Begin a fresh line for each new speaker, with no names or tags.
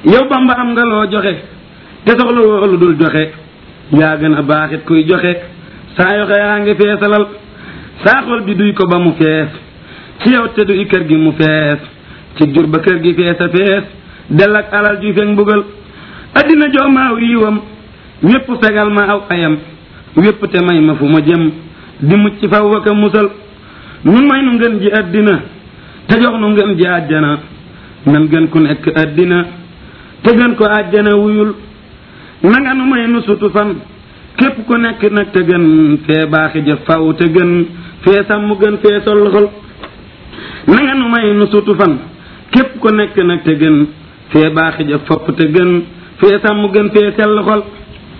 yow bamba am nga loo joxe te soxla woo lu dul joxe yaa gën a baaxit kuy joxe saa yoxe yaa ngi feesalal saa xol bi duy ko ba mu fees ci yow te duy kër gi mu fees ci jur ba kër gi fees a fees del ak alal ju fekk mbugal addina joo maaw yiwam ñépp fegal ma aw ayam wépp te may ma fu ma jëm di mucc faw waka musal nun may nu ngeen ji addina te jox nu ngeen ji àjjana nan gën ku nekk addina te gën ko àjjana wuyul nanga nu may nu sutu fan képp ku nekk nag te gën fee baaxi jëf faw te gën fee sàmm gën fee sol xol nanga nu may nu sutu fan képp ku nekk nag te gën fee baaxi jëf fopp te gën fee sàmm gën fee sell xol